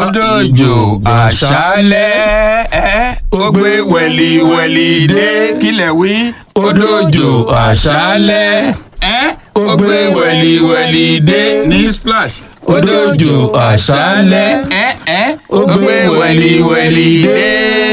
odòjò àṣálẹ́ ẹ́ ó gbé wẹ̀lìwẹ̀lì dé kílẹ̀ wí. odòjò àṣálẹ́ ẹ́ ó gbé wẹ̀lìwẹ̀lì dé ní splash. odòjò àṣálẹ́ ẹ́ ẹ́ ó gbé wẹ̀lìwẹ̀lì dé.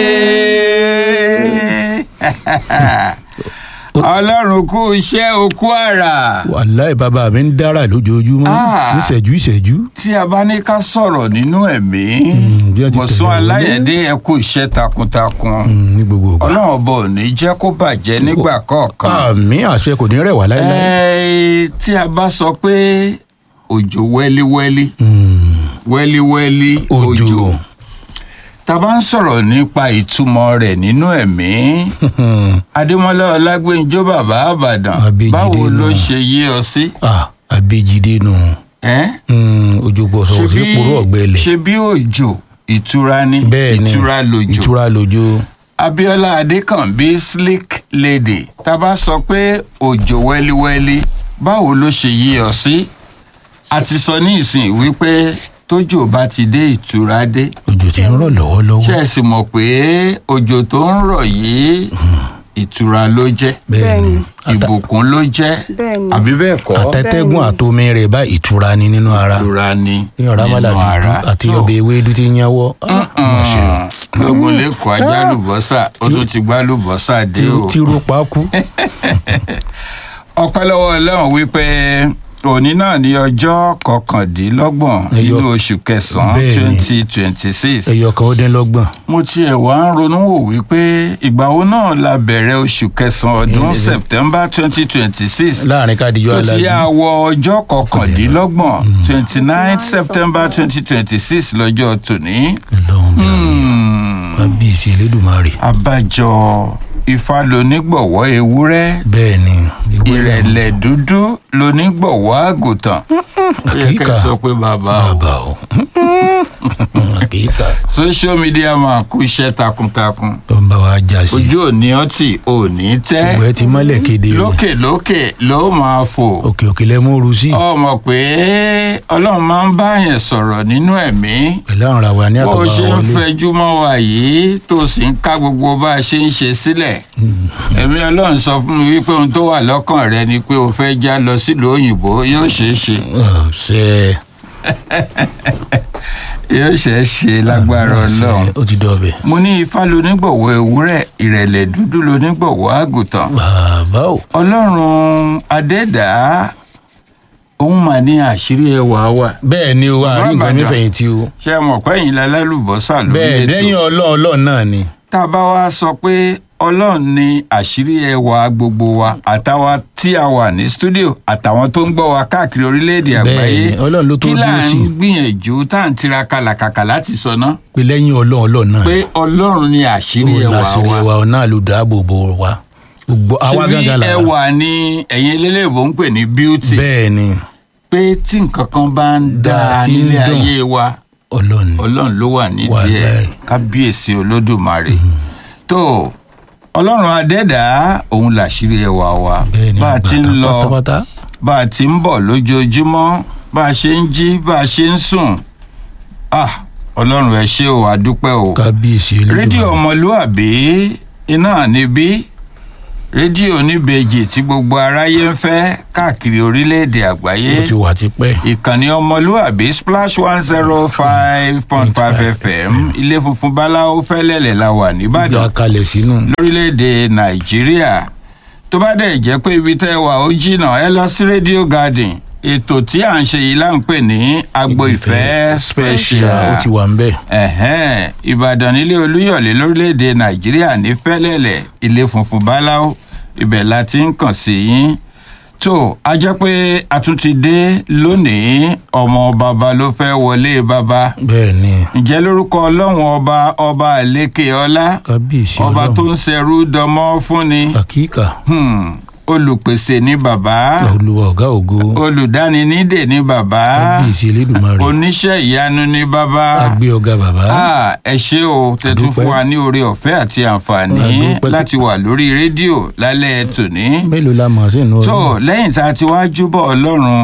ọlọ́run kú iṣẹ́ okú àrà. wàláì bàbá mi ń dára lójoojúmọ́ Ah. níṣẹ́jú ìṣẹ́jú. tí a bá ní ká sọ̀rọ̀ nínú ẹ̀mí bí wọ́n ti Mọ̀sún tẹ̀lé aláyẹ̀dé ẹ kú iṣẹ́ takuntakun Mm, ní gbogbo ìgbà. ọlọ́run ọba ò ní jẹ́ kó bàjẹ́ nígbà kọ̀ọ̀kan. àmì àṣẹ kò ní rẹ̀ wá láéláé. Ẹ́ẹ́, tí a bá sọ pé òjò wẹ́líwẹ́lí Mm, wẹ́líwẹ́lí Òjò. òjò tá a bá ń sọ̀rọ̀ nípa ìtumọ̀ rẹ̀ nínú ẹ̀mí adémọlá ọlágbèǹjọ bàbá àbàdàn Abéjídé báwo ló nù. ṣe yé ọ sí. ah abéjídé nù. ẹ́ Mm, ojú gbọ́ sọ̀rọ̀ sí kúrò ọ̀gbẹ́lẹ̀. ṣe bí òjò ìtura ni bẹ́ẹ̀ ni ìtura lòjò ìtura lójó. abiola adékànbí slick lady tá a bá sọ pé òjò wẹ́líwẹ́lí báwo ló ṣe yí ọ sí a ti sọ ní ìsìn wípé tójò bá ti dé ìtura dé òjò ti ń rọ̀ lọ́wọ́lọ́wọ́. ṣe é sì mọ̀ pé òjò tó ń rọ̀ yìí ìtura ló jẹ́ bẹ́ẹ̀ ni ìbùkún ló jẹ́ Bẹ́ẹ̀ni. àbí bẹ́ẹ̀ kọ́ àtẹ́tẹ́gùn àtomi rẹ̀ bá ìtura ni nínú ara. ìtura ni ní ọ̀rá mọ́lá nínú ara dúdú àti Tó. ọbẹ̀ ewédú tí ń yánwọ́. lógun lẹ́kọ̀ọ́ ajá lùbọ́sà ó tún ti gbá lùbọ́sà dé o. tí ro pa kú. ọpẹ́ lọ́wọ́ ọlọ́run wípé òní náà ní ọjọ́ kọkàndínlọ́gbọ̀n Ẹyọ- nínú oṣù kẹsàn-án Bẹ́ẹ̀ni. twenty twenty six ẹyọ kan ó dín lọ́gbọ̀n. mo tiẹ̀ wá ń ronú wò wípé ìgbà wo náà la bẹ̀rẹ̀ oṣù kẹsàn-án ọdún Ẹ̀ẹ́dẹ̀- september twenty twenty six láàrin kádìjọ́ tó ti alájú. yá wọ ọjọ́ kọkàndínlọ́gbọ̀n twenty nine september twenty twenty six lọ́jọ́ tòní. Ọlọ́run bí Hmm. kábíyèsí elédùnmarè. abájọ ifá lonígbọ̀wọ́ ewúrẹ́ bẹ́ẹ̀ ni ìrẹ̀lẹ̀ dúdú lonígbọ̀wọ́ àgùntàn. ó yẹ Àkíkà. kẹ́ ẹ sọ pé bàbá o. bàbá o. àkíkà social media máa kú iṣẹ́ takuntakun. tó ń bá wa jà sí. ojú òní ọtí òní tẹ́. ìwé ti mọ́lẹ̀ kéde rẹ̀. lókè lókè ló máa fò. òkè òkè lẹ́múru sí. ọmọ pé ọlọ́run máa ń bá yẹn sọ̀rọ̀ nínú ẹ̀mí. pẹ̀lú àwọn ará wa ní bó o àtọ̀bá ṣe ń wọlé. fẹjú mọ́ wa yìí tó sì ń ká gbogbo bá a ṣe ń ṣe sílẹ̀. ẹ̀mí ọlọ́run sọ fún mi wípé ohun tó wà lọ́kàn rẹ ni pé o fẹ́ já lọ sílùú òyìnbó yóò ṣeé ṣe ṣe yóò ṣeé ṣe lágbára ọlọ́run. ó ti dọ̀bẹ̀. mo ní ifá lonígbọ̀wọ́ ewúrẹ́ ìrẹ̀lẹ̀ dúdú lonígbọ̀wọ́ àgùntàn. bàbá o. ọlọ́run adẹ́dàá òun mà ní àṣírí ẹwà wa. bẹ́ẹ̀ ni o Bàbá àárín nǹkan mi Ìbàdàn. fẹ̀yìntì o. ṣé ẹ mọ̀ pé ẹ̀yin lálálùbọ́sà lórí bẹ́ẹ̀ lẹ́yìn ètò. ọlọ́run ọlọ́run náà ni. tá a bá wá sọ pé ọlọ́run ní àṣírí ẹwà gbogbo wa àtàwa tí a wà ní stúdíò àtàwọn tó ń gbọ́ wa káàkiri orílẹ̀-èdè àgbáyé Bẹ́ẹ̀ni, Ọlọ́run ló tó kí là dúró ń tì. gbìyànjú tá à ń tiraka làkàkà láti sọ ná pé lẹ́yìn ọlọ́run ọlọ́run náà pé ọlọ́run ní àṣírí òun ẹwà làṣírí wa ẹwà náà ló dáàbò bò wá. gbogbo àwa ṣebí gángan là wá. ẹwà ni ẹ̀yin eléléèbó ń pè ní beauty bẹ́ẹ̀ ni pé tí nǹkan kan bá ń Dáa, dáa tí ń nílé dùn. ayé wa ọlọ́run ni. ọlọ́run ló wà nídìí ẹ̀ Wàláhì. kábíyèsí olódùmarè tó ọlọ́run adẹ́dàá òun làṣírí ẹwà wa bẹ́ẹ̀ ni bá a ti ń bàtà lọ pátápátá. bá a ti ń bọ̀ lójoojúmọ́ bá a ṣe ń jí bá a ṣe ń sùn ah ọlọ́run ẹ ṣé o àdúpẹ́ o kábíyèsí elédùnmarè. rédíò ọmọlúàbí iná níbí rédíò oníbejì tí gbogbo aráyé ń fẹ́ káàkiri orílẹ̀-èdè àgbáyé ó ti wà tipẹ́. ìkànnì ọmọlúàbí splash one zero five point five fm ilé funfun báláwo fẹ́lẹ́lẹ̀ la wà ìgbà nìbàdàn kalẹ̀ sínú. lórílẹ̀‐èdè nàìjíríà tó bá dẹ̀ jẹ́ pé ibi tẹ́ wà ó jìnnà ẹ lọ sí radio garden ètò tí à ń ṣe yìí là ń pè ní agbo ìfẹ́ special ó ti wà ń bẹ̀. ẹ̀hẹ́n ìbàdàn nílé olúyọ̀lé lórílẹ̀‐èdè nàìjíríà ní fẹ́lẹ́lẹ̀ ilé funfun báláwo ibẹ̀ la ti ń kàn sí yín tó a jẹ́ pé a tún ti dé lónìí ọmọ bàbá ló fẹ́ wọlé bàbá bẹ́ẹ̀ ni ǹjẹ́ lórúkọ ọlọ́run ọba ọba àlékè ọlá kábíyèsí ọba tó ọlọ́run. ń ṣẹrú dọmọ fúnni àkíkà hmm, olùpèsè ní bàbá olúwa ọ̀gá ògo. olùdáninídè ní bàbá kábíyèsí elédùnmarè. oníṣẹ́ ìyanu ní bàbá agbé ọ̀gá bàbá. Ah, ẹ ṣé o tẹ́tún Àdúpẹ́. fún wa ní oore ọ̀fẹ́ àti àǹfààní Àdúpẹ́. láti wà lórí rédíò lálẹ́ tòní. mélòó la mọ̀ sí inú tó lẹ́yìn tá a ti wá júbọ̀ ọlọ́run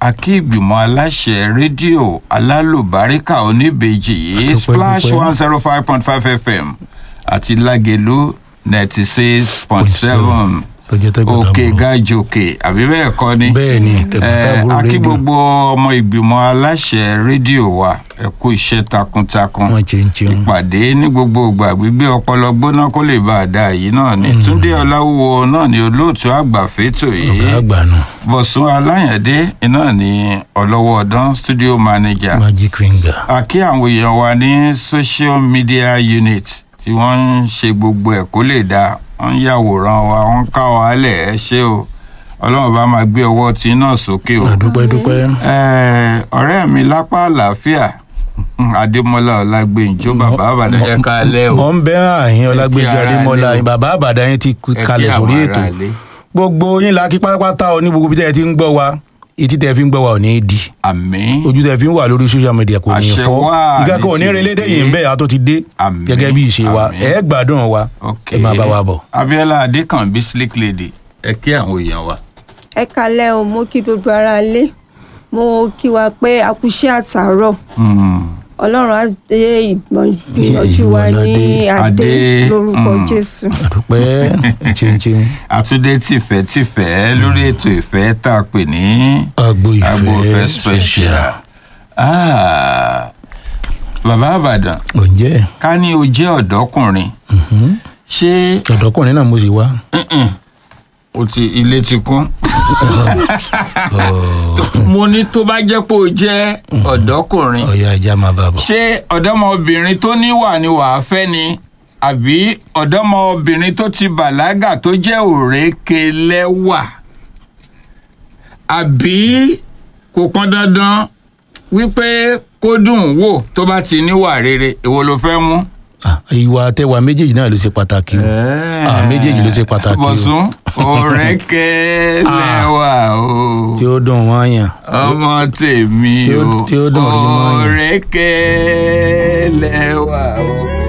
akí ìgbìmọ̀ aláṣẹ rédíò alálùbáríkà oníbejì yìí Adúpẹ́, splash dúpẹ́. one zero five point five fm àti lágẹ̀lú ninety six point seven tó jẹ́ tẹ́gbọ̀n òkè tàbúrò. gàjòkè àbí bẹ́ẹ̀ kọ́ ni bẹ́ẹ̀ ni tẹ̀gbọ́n Eh, tàbúrò akí rédíò gbogbo ọmọ ìgbìmọ̀ aláṣẹ rédíò wa ẹ kú iṣẹ́ takuntakun wọn ṣe ń ṣeun ìpàdé ní gbogbo ìgbà gbígbé ọpọlọ gbóná kó lè bá a dá yìí náà ni túndé ọláwúwo náà ni olóòtú àgbà fétò ọ̀gá yìí àgbà nù bọ̀sùn aláyàndé iná ni ọlọ́wọ́ ọdán studio manager magic finger àkí àwọn èèyàn wa ní social media unit tí wọ́n ń ṣe gbogbo ẹ̀ kó lè dáa wọ́n ń yàwòrán wa wọ́n ń ká wa lẹ̀ ẹ ṣé o ọlọ́run bá máa gbé ọwọ́ tí náà sókè o. àdúpẹ́ dúpẹ́ Eh, ọ̀rẹ́ mi lápá àlàáfíà adémọlá ọlágbèǹjọ bàbá àbàdàn ẹ káalẹ́ o. mọ̀ ń bẹ́ àyín ọlágbèjọ Ẹ kí ara adémọlá lé o. bàbá àbàdàn yín ti Ẹ kí kalẹ̀ àwọn sórí ètò aráalé. gbogbo yín la kí pátápátá o ní gbogbo bí tẹ́ ẹ ti ń gbọ́ wa etí tẹ́ ẹ fi ń gbọ́ wa ò ní í di àmín ojú tẹ́ ẹ fi ń wà lórí social media kò ní í Àṣẹ fọ́ wà ìka ní kò ní tìrìkì. relédè yìí ń bẹ́ẹ̀ a tó ti dé Àmín, gẹ́gẹ́ bí ìṣe wa àmín. ẹ gbádùn wa ok ẹ máa bá wa bọ̀. abiola adékànbí slick lady ẹ kí àwọn èèyàn wa. ẹ kalẹ o mo kí gbogbo ara lé mo kí wa pé a kú iṣẹ́ àtàárọ̀ Hmm. ọlọ́run á dé ìgbìyànjú wa ní Adé, adé lórúkọ mm. jésù. àdúpẹ́ ṣeunṣeun àtúndé tìfẹ́tìfẹ́ lórí ètò ìfẹ́ tá a pè ní agbo agbo ìfẹ́ ìfẹ́ special. Ah, bàbá àbàdàn ǹjẹ́ ká ní o jẹ́ ọ̀dọ́kùnrin ṣé ọ̀dọ́kùnrin náà mo sì wá Mm-mm. o ti ilé ti kún. mo ní tó bá jẹ́ pé o jẹ́ ọ̀dọ́kùnrin ọ̀ya ẹja máa bá a bọ̀. ṣé ọ̀dọ́mọbìnrin tó níwà ni wàá fẹ́ ni àbí ọ̀dọ́mọbìnrin tó ti bàlágà tó jẹ́ òrékelẹ́wà àbí kò pọn dandan wípé kó dùn ún wò tó bá ti níwà rere èwo ló fẹ́ mú. Ah, ìwà àtẹwà méjèèjì náà ló ṣe pàtàkì o Ah, méjèèjì ló ṣe pàtàkì o. bọ̀sùn òrékelẹ́wà o tí ó dùn wọ́n yàn ọmọ tèmi Tí ó- o tí ó dùn rí mọ́ yàn. òrékelẹ́wà o.